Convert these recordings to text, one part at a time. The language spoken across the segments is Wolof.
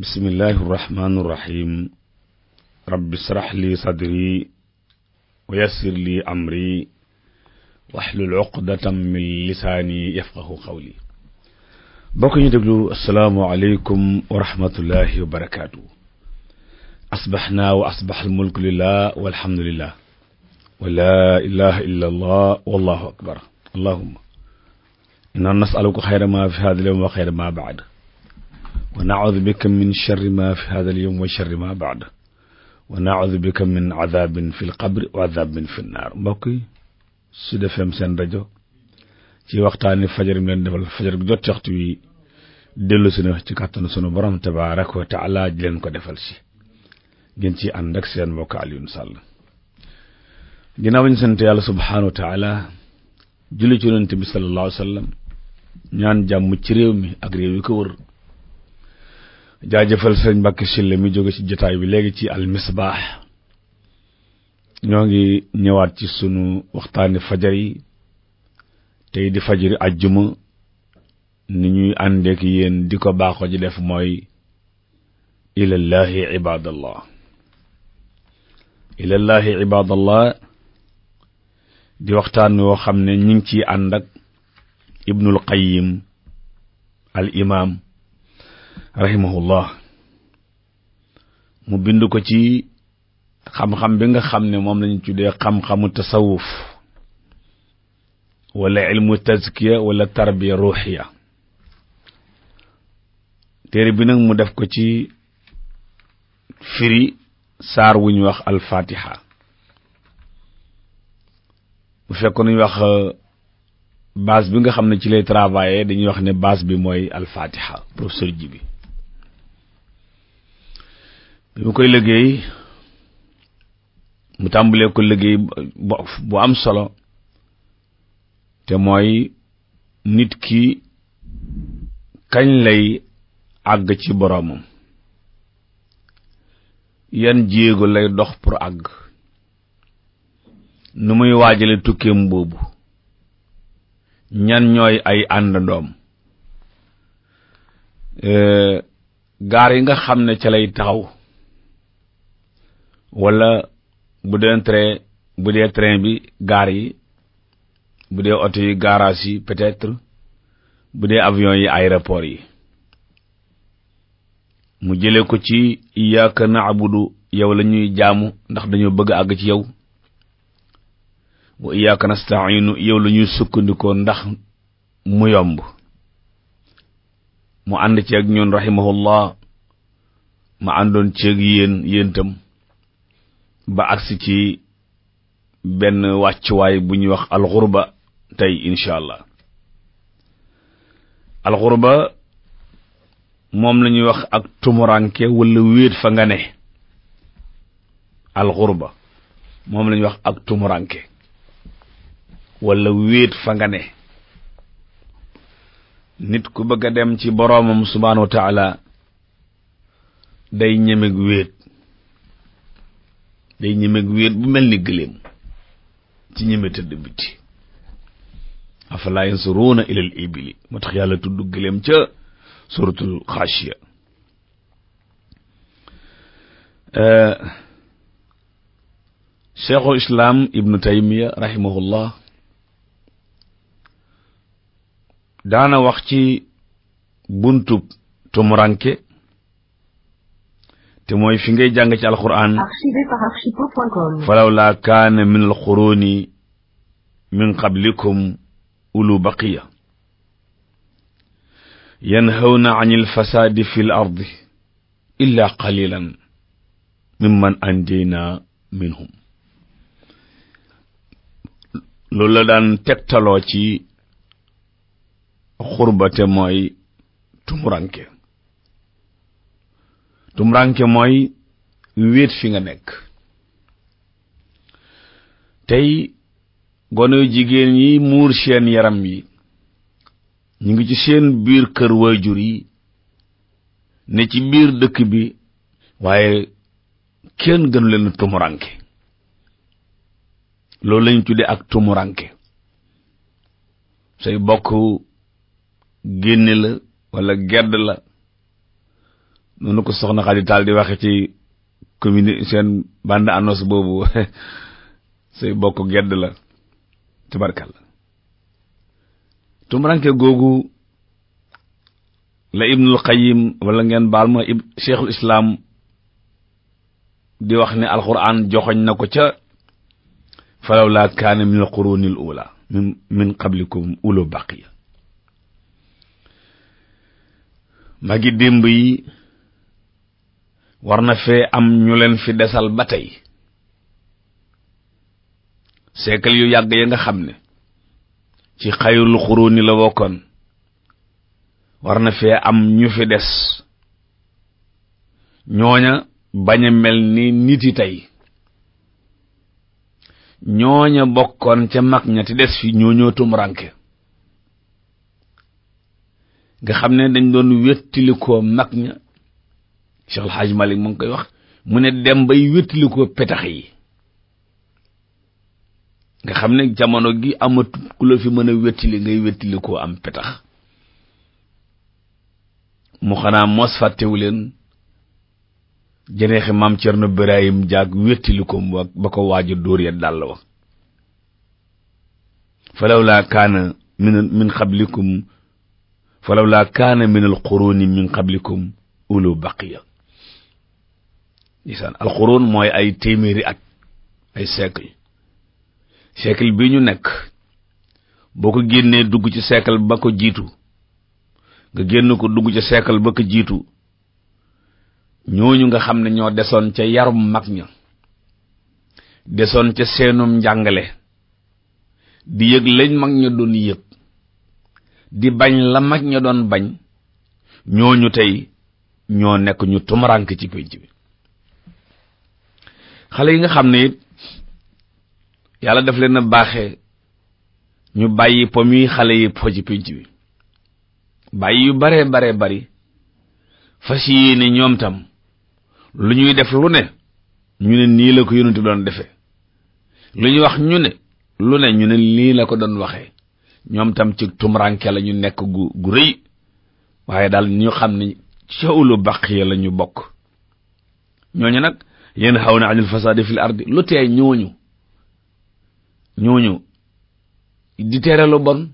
bismillahi irrahmani irrahim rabbi israh li sadri wa yassir li amri waxlul uqdatam min lisaani yafqahu qawli bokk ñu déglu asalaamualeykum wa rahmatullahi wa barakaatu asbaxnaa wa asbax almulku lillah walhamdulillah wa laa ilaha illa allah wallahu akbar allahuma inna nasaluka xayra ma fi hada alyawm wa xayra ma baad wa naudu bika min charri ma fi hada alyawm wa charri ma baad wa naudu bika min adabin fi lqabri wa adabin fi nnaar mbokk yi Sud FM seen rajo ci waxtaani fajar mi leen defal fajar gu jot ci waxtu wi dellu si na ci kàttanu sunu borom tabaaraka wa taala ji leen ko defal si ngeen ci ànd ak seen mbokk Alioune Sall ginnaaw ba ñu sant yàlla subhaanahu wa taala julli ci yonent bi sallallahu alayhi wa sallam ñaan jàmm ci réew mi ak réew yi ko wër jaajëfal sëriñ Mbàkke Sylla mi jóge ci jotaay bi léegi ci al misbaax ñoo ngi ñëwaat ci sunu waxtaani fajar yi tey di fajari ajjuma ni ñuy àndeek yéen di ko baaxoo ji def mooy ilallahi ibadallah ilallahi ibadallah di waxtaan woo xam ne ñu ngi ciy ànd ak ibnul qayyim al imam rahimahullah mu bind ko ci xam-xam bi nga xam ne moom lañu tuddee xam-xamu tasawuf wala ilmu tazkiya wala tarbiya ruuxiya téere bi nag mu def ko ci firi saar wu ñu wax alfatiha bu fekkoon nañu wax base bi nga xam ne ci lay travailler dañuy wax ne base bi mooy alfatiha professeur ji bi bi mu koy liggéey mu tàmbalee ko liggéey bu am solo te mooy nit ki kañ lay àgg ci boroomam yan jéego lay dox pour àgg nu muy waajale tukkeem boobu ñan ñooy ay àndandoom gaar yi nga xam ne ca lay taxaw walla bu dee train bu dee train bi gaar yi bu dee oto yi garage yi peut-être bu dee avion yi aéroport yi mu jële ko ci iyyaka na'budu yow la ñuy jaamu ndax dañoo bëgg àgg ci yow wa iyyaka nasta'inu yow la ñuy sukkandikoo ndax mu yomb mu ànd ci ak ñun rahimahullah ma àndoon ci ak yéen yéen tam ba agsi ci benn wàccuwaay bu ñuy wax alxurba tey incha allah alxurba moom la ñuy wax ak tumuranke wala wéet fa nga ne alxurba moom la ñuy wax ak tumuranke wala wéet fa nga ne nit ku bëgg a dem ci boroomam subhaanahu wa taala day ñemeg wéet day ñemeg wéet bu mel ni gëléem ci ñeme tëdd biti afala yansuruuna ilal ibili moo tax yàlla tudd gëléem ca suratul xaashiya cheikhul islam ibnu taymiya rahimahullah daana wax ci buntub tumuranke te mooy fi ngay jàng ci alquran falaw laa kaana min alquruni min qablikum ulu baqiya yanhawna an alfasaadi fi l ardi illa qalilan mimman anjayna minhum loolu la daan tegtaloo ci xurbate mooy tumuranke tumuranke mooy wéet fi nga nekk tey gone yu jigéen yi muur seen yaram yi ñu ngi ci seen biir kër waajur yi ne ci biir dëkk bi waaye kenn gënu leen tumuranke loolu lañu tudde ak tumuranke say bokk génne la wala gedd la noonu ko soxna Xadi Taal di waxe ci commune seen bande annonce boobu say bokk gedd la tabarkalla tumuranke googu la ibnul qayyim wala ngeen baal ma ib cheikhul islam di wax ne alquran joxoñ na ko ca falaw laa kaana min alquruni al ula min min qablikum ulo baqiya magi démb yi war na fee am ñu leen fi desal ba tey siècle yu yàgg ya nga xam ne ci xayrul xuruni la bokkoon war na fee am ñu fi des ñooña bañ a mel ni nit yi tey ñooña bokkoon ca mag ña ti des fi ñooñoo tumranke nga xam ne dañ doon wéttalikoo mag ña Cheikh El Hadj Malick mu ngi koy wax mu ne dem bay wéttalikoo petax yi nga xam ne jamono gi amatu ku la fi mën a wéttali ngay wéttalikoo am petax mu xanaa mos fàttewu leen jeneexi maam Cerno Birahim jaag wéttaliko ba ko waaju dóor ya dàll wa falaw laa kaana min min qablikum falaw laa kaana min al quruni min qablikum ulu baqiya lisaan al qurun mooy ay téeméeri at ay siècle siècle bi ñu nekk boo ko génnee dugg ci siècle ba ko jiitu nga génn ko dugg ci siècle ba ko jiitu ñooñu nga xam ne ñoo desoon ca yarum mag ña desoon ca seenum njàngale di yëg lañ mag ña doon yëg di bañ la mag ña doon bañ ñooñu tey ñoo nekk ñu tumurank ci pénc bi xale yi nga xam ne it yàlla daf leen a baaxee ñu bàyyi po mi xale yi po ci pénc bi bàyyi yu bare bare bari fas yéene ñoom tam lu ñuy def lu ne ñu ne nii la ko yonent doon defee lu ñuy wax ñu ne lu ne ñu ne nii la ko doon waxee ñoom tam ci tumuranke la ñu nekk gu gu rëy waaye daal ñu xam ne cawlu baqiya la ñu bokk ñooñu nag yéen xaw na anil fasaadi fil ardi lu tee ñooñu ñooñu di tere lu bon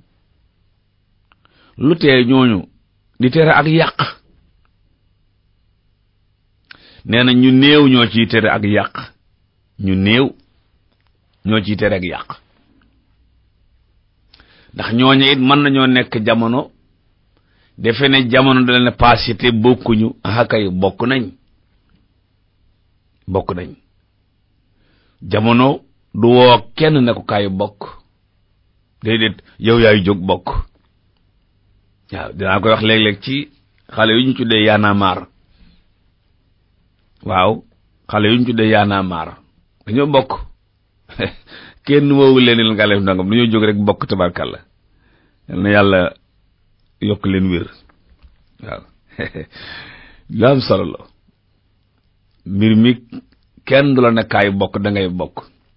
lu tee ñooñu di tere ak yàq nee na ñu néew ñoo ciy tere ak yàq ñu néew ñoo ciy tere ak yàq ndax ñooñu it mën nañoo nekk jamono defe ne jamono da leen passé te bokkuñu ah kay bokk nañ bokk nañ jamono du woo kenn ne ko kaay bokk déedéet yow yaay jóg bokk waaw dinaa koy wax léeg-léeg ci xale yu ñu tuddee yaanaamaar waaw xale yu ñu tuddee yaanaamaar dañoo bokk kenn woowu leen nga def ndangam dañoo jóg rek bokk tabarkalla yal na yàlla yokk leen wér waaw lu am solo la mbir mi kenn du la ne kaay bokk da ngay bokk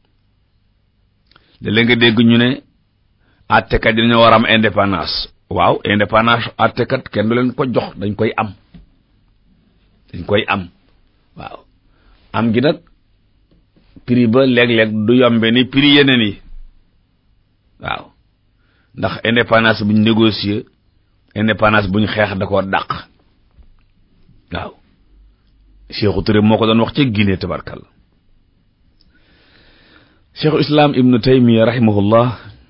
da nga dégg ñu ne àttekat yi dañoo war am indépendance waaw indépendance àttekat kenn du leen ko jox dañ koy am dañ koy am waaw am gi nag prix ba léeg-léeg du yombe ni prix yeneen yi waaw ndax indépendance buñ négocier indépendance buñ xeex da koo dàq waaw Cheikhou Touré moo ko doon wax ca Guinée tabarkal Cheikhul Islam Ibnu Taymiya rahimahullah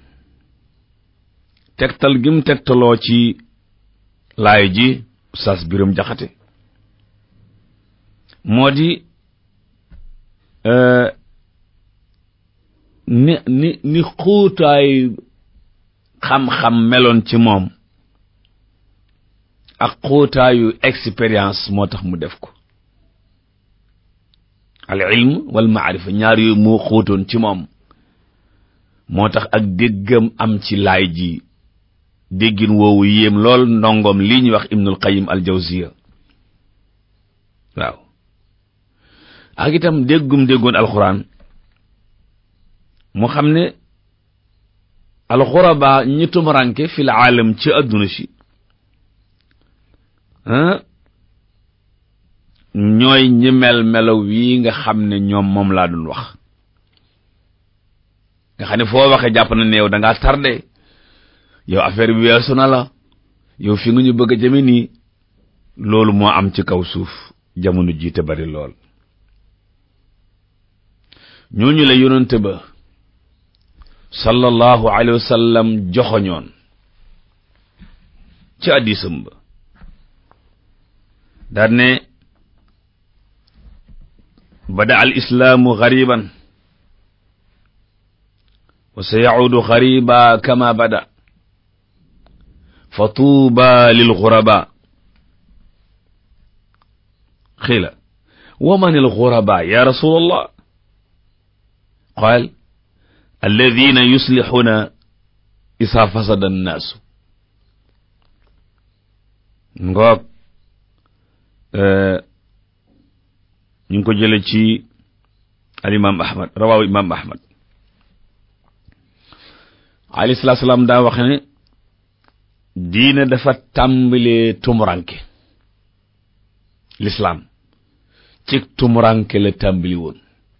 tegtal gi mu tegtaloo ci laay ji Oustaz Biram Jaxate moo di ni ni ni xuutaay xam-xam meloon ci moom ak xuutaayu expérience moo tax mu def ko al ilm wal maarifa ñaar yooyu moo xóotoon ci moom moo tax ak déggam am ci laay ji déggin woowu yéem lool ndongoom lii ñuy wax ibnul qayim al jawziya waaw ak itam déggum déggoon alxuraan mu xam ne alxuraba ñi tumuranke fil aalam ci adduna si ñooy ñi mel melaw wii nga xam ne ñoom moom laa doon wax nga xam ne foo waxee jàpp na ne yow da ngaa tardé yow affaire bi weesu na la yow fi nga ñu bëgg a jëme nii loolu moo am ci kaw suuf jamono jiite bari lool ñooñu la yonente ba sallallahu alayhi wa sallam joxoñoon ci addisam ba daal ne bada al islaamu gariban wa sa yacuudu gariba kama bada fa tuuba lil guraba xiila wa man al guraba ya rasul allah qaal alladina yuslixuuna isa fasada annaasu ngoog ñu ngi ko jële ci al imam ahmad rawaawu imam ahmad alayhi salaatu salaam daa wax ne diina dafa tàmbalee tumuranke lislaam ci tumuranke la tàmbali woon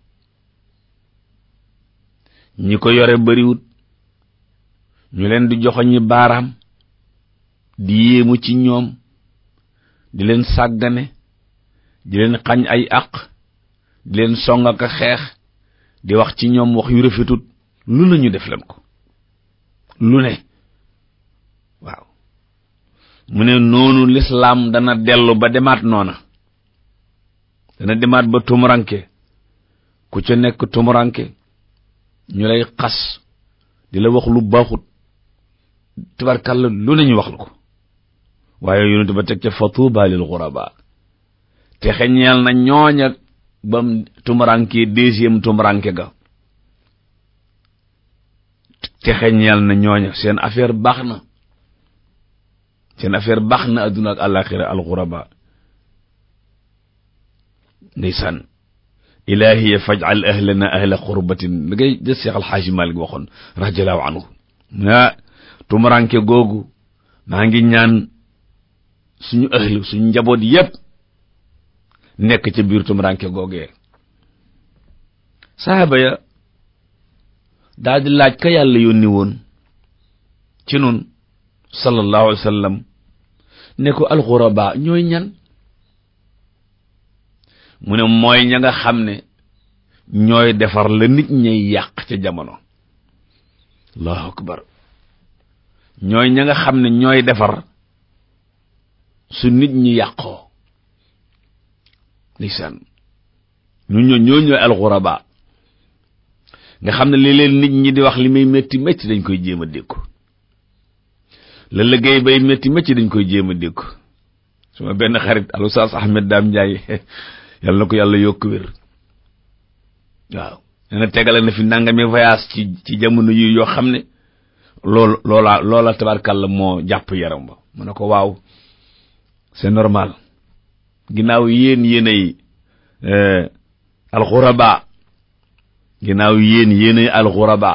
ñi ko yore bariwut ñu leen di joxoñi baaraam di yéemu ci ñoom di leen sàggane di leen xañ ay àq di leen song ak a xeex di wax ci ñoom wax yu rafetut lu ne ñu def leen ko lu ne waaw mu ne noonu lislaam dana dellu ba demaat noona dana demaat ba tumuranke ku ca nekk tumuranke ñu lay xas di la wax lu baaxut tabarkàlla lu ne ñu wax la ko waaye yonent ba teg ca fa tuuba lil xuraba te xeñeel na ñooña bam tumuranke deuxième tumuranke ga te xeñeel na ñooña seen affaire baax na seen affaire baax na adduna ak àllaaxira al xuraba ndeysaan ilahiya fajal ahlana ahla xurbatin da ngay des Seex Alxaaji Maalik waxoon radiallahu anhu ah tumuranke googu maa ngi ñaan suñu ahlu suñu njaboot yépp nekk ca biir tumuranke googee saaba ya daal di laaj ka yàlla yónni woon ci nun sallallahu alayhi wa sallam ne ko alxuraba ñooy ñan mu ne mooy ña nga xam ne ñooy defar la nit ñay yàq ca jamono allahu akbar ñooy ña nga xam ne ñooy defar su nit ñi yàqoo ndeysaan ñu ñoo ñoo ñooy alxuraba nga xam ne li leen nit ñi di wax li muy métti métti dañ koy jéem a dékku la liggéey bay métti métti dañ koy jéem a dékku suma benn xarit alustaas Ahmed Dame Ndiaye yàlla na ko yàlla yokk wér waaw nee na tegale na fi nangami voyage ci ci jamono yi yoo xam ne loolu loola loola tabarkàlla moo jàpp yaram ba mu ne ko waaw c'est normal ginnaaw yéen yéenay alxuraba ginnaaw yéen yéenay alxuraba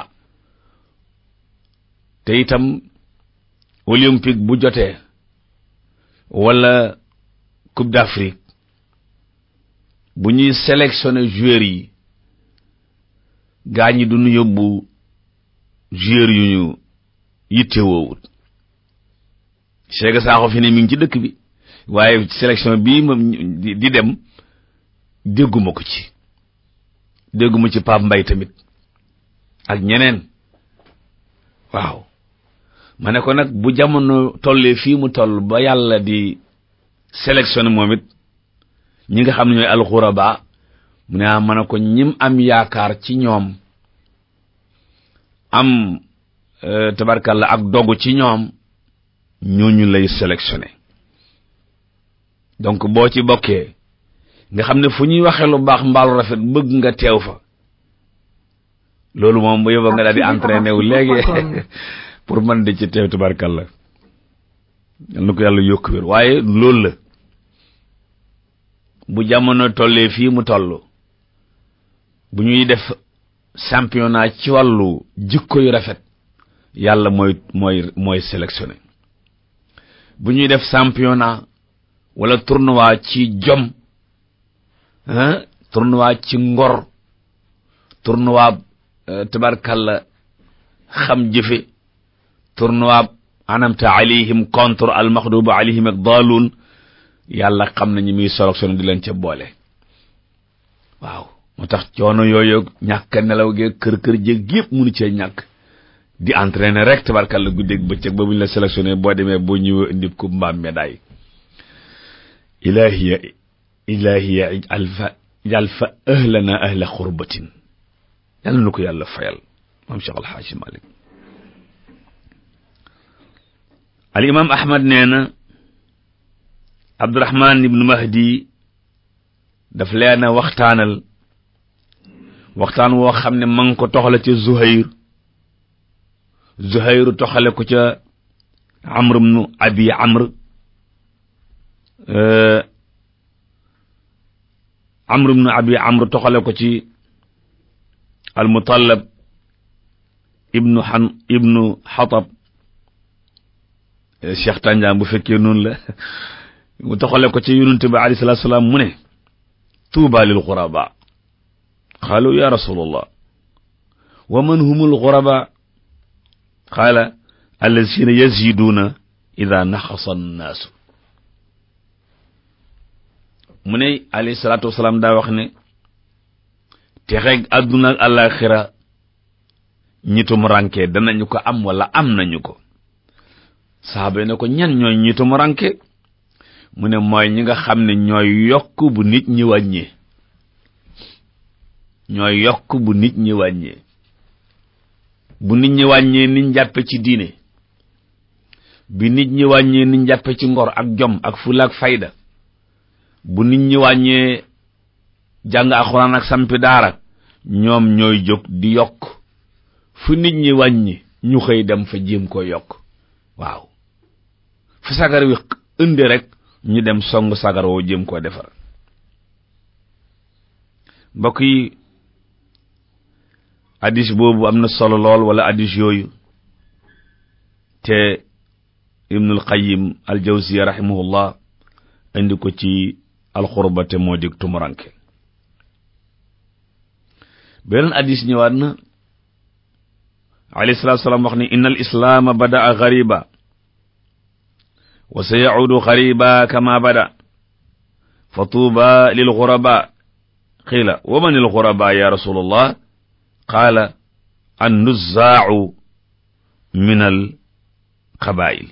te itam olympique bu jotee wala coupe d'Afrique bu ñuy sélectionné joueurs yi gaa ñi duñu yóbbu joueurs yu ñu yitte woowut Cheikh Sakho fi ne mi ngi ci dëkk bi waaye sélection bii moom di dem dégguma ko ci dégguma ci Pape Mbaye tamit ak ñeneen waaw ma ne ko nag bu jamono tollee fii mu toll ba yàlla di sélectionné moom it ñi nga xam ne ñooy alxuraba mu ne ah ma ne ko ñim am yaakaar ci ñoom am tabarkalla ak dogu ci ñoom ñooñu lay sélectionné donc boo ci bokkee nga xam ne fu ñuy waxee lu baax mbaalu rafet bëgg nga teew fa loolu moom bu yóbba nga daal di entraîné wu léegi pour man di ci teew tabarkalla yal na ko yàlla yokk wér waaye loolu la bu jamono tollee fii mu toll bu ñuy def championnat ci wàllu jikko yu rafet yàlla mooy mooy mooy sélectionné bu ñuy def championnat wala tournoi ci jom ah tournoi ci ngor tournoi tabarkalla xam jëfe tournoi anamta alayhim contre al maxdubu alayhim ak daaluun yàlla xam nañu muy solog sono di leen ca boole waaw moo tax coono yooyu ñàkk nelaw ge kër kër jéeg yëpp munu cee ñàkk di entraîner rek tabarkalla guddeeg bëccëg ba bu ñu la sélectionné boo demee boo ñëwee indi coupe mbaam médaille ilahiya ilahiya ijal fa ijal fa ahlana ahla xurbatin yàlla na ko yàlla fayal moom Cheikh Alxaaji Malik al imam ahmad nee na abdurahman ibnu mahdi daf leen a waxtaanal waxtaan woo xam ne ma ngi ko toxale ca zuhayr zuhayru toxale ko ca amr ibnu abi amr amr ibnu abi amr toxale ko ci al mutallab ibnu xan ibnu xatab cheikh tànjaam bu fekkee noonu la mu toxale ko ci yonent bi alayhi salaatu salaam mu ne tuuba lil xuraba qaalu ya rasulallah wa man humul xuraba qaala allazina yaziduuna ida naxasa annaasu mu ne alayhi salaatu wasalaam daa wax ne texeeg àdduna ak àllaaxira ñitum ranke danañu ko am wala am nañu ko saaba ne ko ñan ñooy ñitum ranke mu ne mooy ñi nga xam ne ñooy yokk bu nit ñi wàññee ñooy yokk bu nit ñi wàññee bu nit ñi wàññee niñ jàppe ci diine bi nit ñi wàññee niñ jàppe ci ngor ak jom ak fula ak fayda bu nit ñi wàññee jàng alxuraan ak sampi daara ñoom ñooy jóg di yokk fu nit ñi wàññi ñu xëy dem fa jéem ko yokk waaw fu sagar wi indi rek ñu dem song sagar woo jéem koo defar mbokk yi addis boobu am na solo lool wala addis yooyu te ibnul qayyim al jawziya rahimahullah indi ko ci alxurbate moo dig tumuranke beneen addis ñëwaat na alayhi salaatu salaam wax ne inna al islaama badaa gariba wa sa yacuudu gariba kama bada fa tuuba lil guraba qiila wa man il guraba ya rasulallah qaala an nuzzaau min al qabail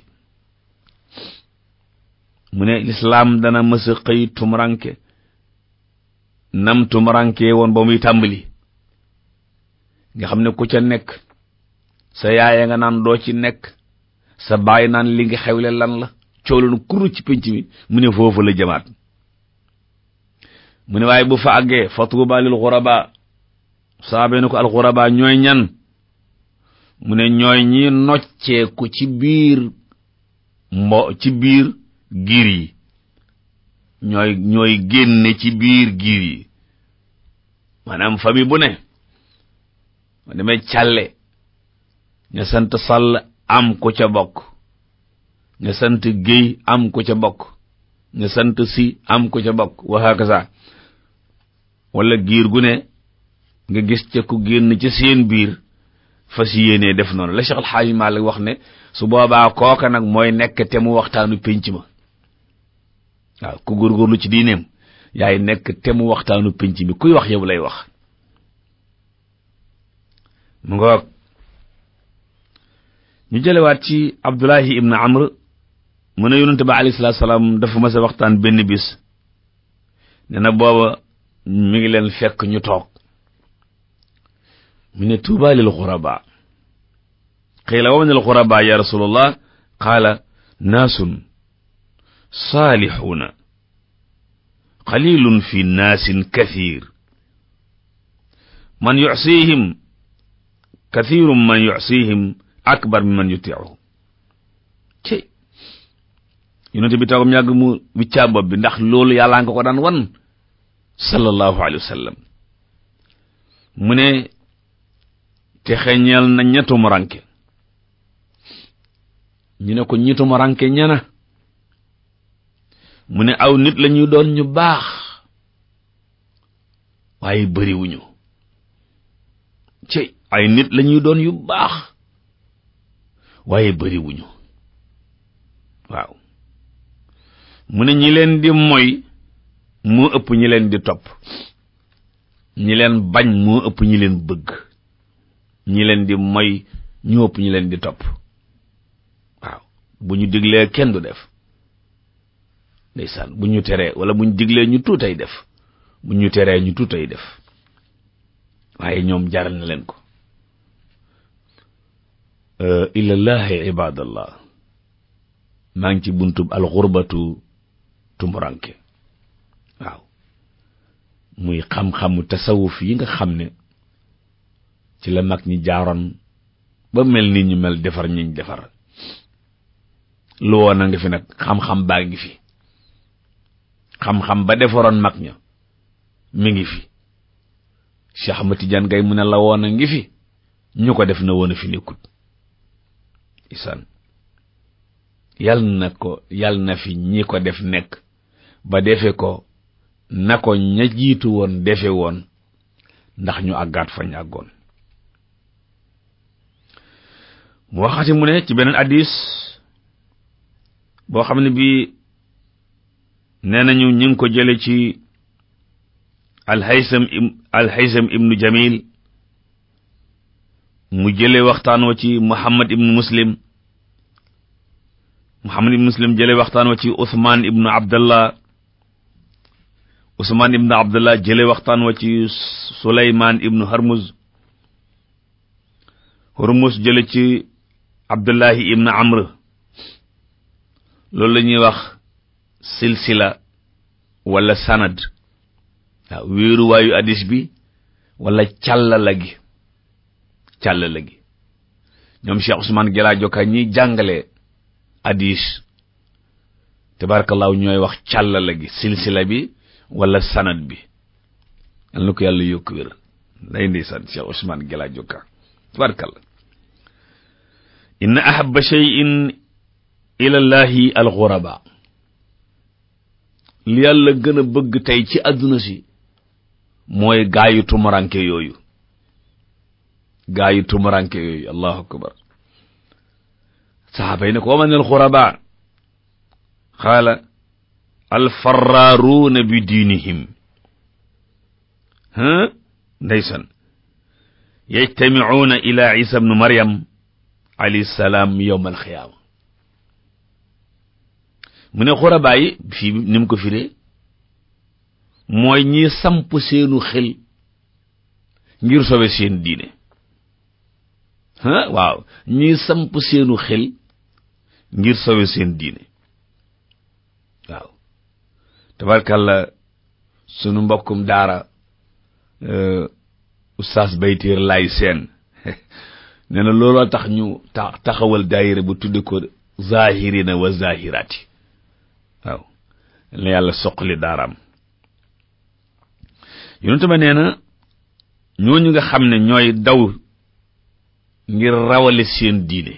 mu ne lislaam dana mësa xëy tumuranke nam tumuranke woon ba muy tàmbali nga xam ne ku ca nekk sa yaaya nga naan doo ci nekk sa baay naan li nga xewle lan la cooloon kuru ci pénc mi mu ne foofu la jamaat mu ne waaye bu fa àggee fa tuuba lil xuraba saabe ne ko al xuraba ñooy ñan mu ne ñooy ñi nocceeku ci biir mbo ci biir giir yi ñooy ñooy génne ci biir giir yi maanaam famille bu ne ma demee càlle ña sant sàll am ku ca bokk ña sant géy am ku ca bokk ña sant si am ku ca bokk wa hakaza wala giir gu ne nga gis ca ku génn ci seen biir fas yéenee def noonu la Cheikh Alxaaji Maalik wax ne su boobaa kooka nag mooy nekk te mu waxtaanu pénc ma waaw ku góorgóorlu ci diineem yaay nekk te mu waxtaanu pénc mi kuy wax yow lay wax mu ngoog ñu jëlewaat ci abdullahi ibn amr mu ne yonente ba alayhi salaatu salaam dafa mas a waxtaan benn bis ne na booba mi ngi leen fekk ñu toog mu ne tuuba lil xuraba qiila wa man al xuraba ya rasulallah qaala naasun saalixuuna qalilun fi naasin kathir man yucsihim kathirun man yucsihim akbar min man yutiihu ci yonente bi toogam yàgg mu wiccaa bopp bi ndax loolu yàllaa nga ko daan wan sallallahu alayhi wa sallam mu ne te xeñeel na ñettum ranke ñu ne ko ñettum ranke ñana mu ne aw nit la ñuy doon ñu baax waaye bëriwuñu ci ay nit lañuy doon yu baax waaye bëriwuñu waaw mu ne ñi leen di moy moo ëpp ñi leen di topp ñi leen bañ moo ëpp ñi leen bëgg ñi leen di moy ñoo ëpp ñi leen di topp waaw bu ñu diglee kenn du def ndeysaan bu ñu teree wala bu ñu diglee ñu tuutay def bu ñu teree ñu tuutay def waaye ñoom jaral na leen ko ilallahi ibadallah maa ngi ci buntub alxurbatu tumuranke waaw muy xam-xamu tasawuf yi nga xam ne ci la mag ñi jaaroon ba mel ni ñu mel defar ñiñ defar lu woon a nga fi nag xam-xam baa ngi fi xam-xam ba defaroon mag ña mi ngi fi Cheikh Ahmad Tidiane Gaye mu ne la woon a ngi fi ñu ko def na woon a fi nekkut isaan yal na ko yal na fi ñi ko def nekk ba defe ko na ko ña jiitu woon defe woon ndax ñu àggaat fa ñu àggoon mu waxati mu ne ci beneen addis boo xam ne bii nee nañu ñu ngi ko jële ci alhaysam alhaysam ibnu jamil mu jële waxtaan wa ci muhammad ibnu muslim muhammad ibnu muslim jële waxtaan wa ci uthman ibnu abdallah uthman ibnu abdallah jële waxtaan wa ci suleyman ibnu harmuz harmuz jële ci abdullahi ibnu amr loolu la ñuy wax silsila wala sanad waaw wéeruwaayu hadis bi wala càllala gi càllala gi ñoom Cheikh Ousmane Gela Joka ñi jàngale hadis tabarakallahu ñooy wax càllala gi silsila bi wala sanad bi yal na ko yàlla yokk wér lay ndeysaan Cheikh Ousmane Gela Joka tabarakallah inna ahabba shay'in ila llahi alxuraba li yàlla gën a bëgg tey ci àdduna si mooy gaayu tumuranke yooyu gaayu tumuranke yooyu allahu akbar saxaaba yi ne ko wa man alxuraba xaala alfaraaruuna bi diinihim ha ndeysan yajtamicuuna ila isa bnu maryam alayhi salaam yowma alxiyaama mu ne xurabaa yi fii ni mu ko firee mooy ñi samp seenu xel ngir sowe seen diine ah waaw ñi samp seenu xel ngir sowe seen diine waaw tabarkalla sunu mbokkum daara oustaz baytiir lay seen nee na looloo tax ñu ta taxawal daayira bu tudde ko zahirina wa zahirati waaw la yàlla soqali daaraam yonentu ba nee na ñooñu nga xam ne ñooy daw ngir rawale seen diine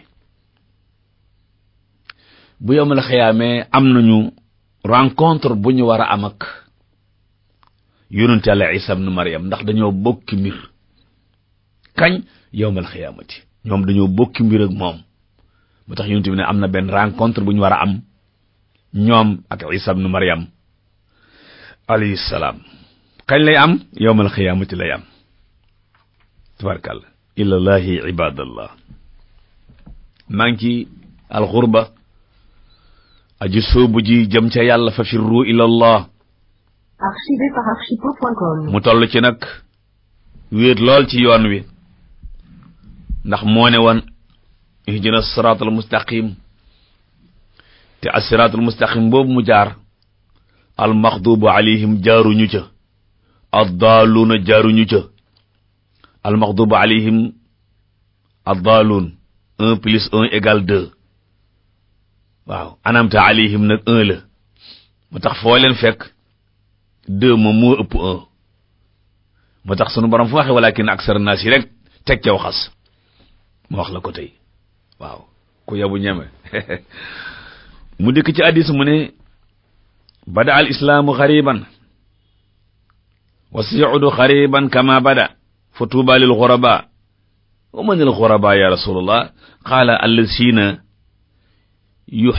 bu yomal xiyaamee am nañu rencontre bu ñu war a am ak yonent Yàlla Isa ibn Maryam ndax dañoo bokki mbir kañ yowmal xiyaamati ñoom dañoo bokki mbir ak moom moo tax yonent bi ne am na benn rencontre bu ñu war a am ñoom ak Isa ibn Maryam alayhi salaam kañ lay am yowmal xiyaamati lay am tabarakàllah ilallahi ibadallah maa ngi ci alxurba aji soobu ji jëm ca yàlla fa firru ilallah Archivé par archipo.com. mu toll ci nag wéet lool ci yoon wi ndax moo ne woon ihdina siraatal mustaqim te as-siraatal mustaqim boobu mu jaar al maxdubu alayhim jaaruñu ca addaaluuna jaaruñu ca al maxdubu alayhim addaaluun un plus un égale deux waaw anamta alayhim nag un la moo tax foo leen fekk deux moom moo ëpp un moo tax sunu borom fu waxee walakin aksar naas yi rek teg caw xas ma wax la ko tey waaw ku yabu ñeme mu dikk ci addis mu ne bada al islaamu xariban wa sayudu xariban kama bada fa tuuba lil xuraba wa man al xuraba ya rasulullah qaala allazina yu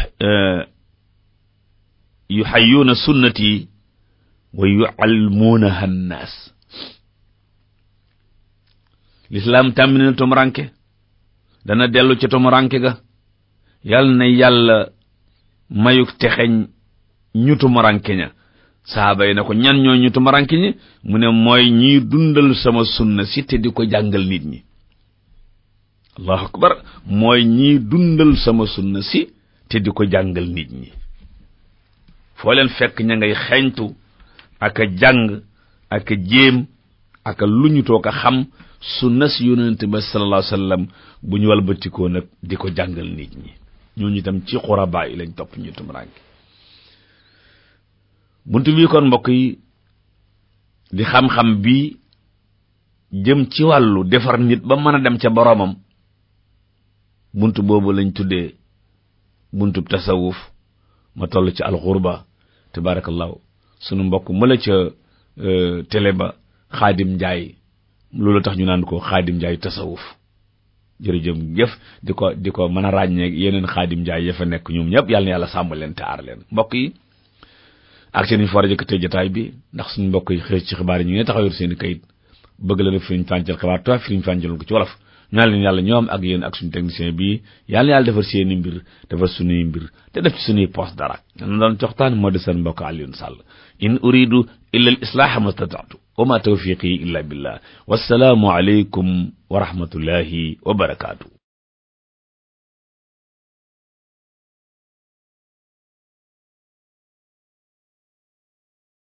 yuxayyuuna sunnati wa yualmuunaha annaas lislaam tàmmina na tumuranke dana dellu ci tumuranke ga yal na yàlla mayuk texeñ ñu tumuranke ña saaba yi na ko ñan ñoo ñu tumuranke ñi mu ne mooy ñiy dundal sama sunna si te di ko jàngal nit ñi allahu akbar mooy ñiy dundal sama sunna si te di ko jàngal nit ñi foo leen fekk ña ngay xeeñtu ak a jàng ak a jéem ak a luñutoo ko xam sunna si yonente ba sallallahu alayhi wasallam bu ñu walbatikoo nag di ko jàngal nit ñi ñooñu itam ci xurabaa yi lañ topp ñu tumuraanke buntu bii kon mbokk yi di xam-xam bi jëm ci wàllu defar nit ba mën a dem ca boroomam buntu boobu lañ tuddee buntu tasawuf ma toll ci alxurba tabarakallahu sunu mbokk mëla ca télé ba xaadim njaay loolu tax ñu naan ko xaadim njaay tasawuf jërëjëf jëf di ko di ko mën a ràññee yeneen xaadim njaay ya fa nekk ñoom ñëpp yàlla na yàlla sàmm leen te aar leen mbokk yi ak seen i for jëkkatee jotaay bi ndax suñu mbokk yi xëy ci xibaar yi ñu ngi taxawir seen i kayit bëgg la def firiñ fàncal xibaar toi firiñ fàncal ko ci wolof ñaan leen yàlla ñoom ak yéen ak suñu technicien bii yàlla na yàlla defar seeni mbir defar suñuy mbir te def ci suñuy poste dara na doon coxtaan moo di seen mbokk Alioune Sall in uridu illa al islaaha mastata'tu wa ma tawfiqi illa billah wassalaamu alaykum wa rahmatullahi wa barakaatu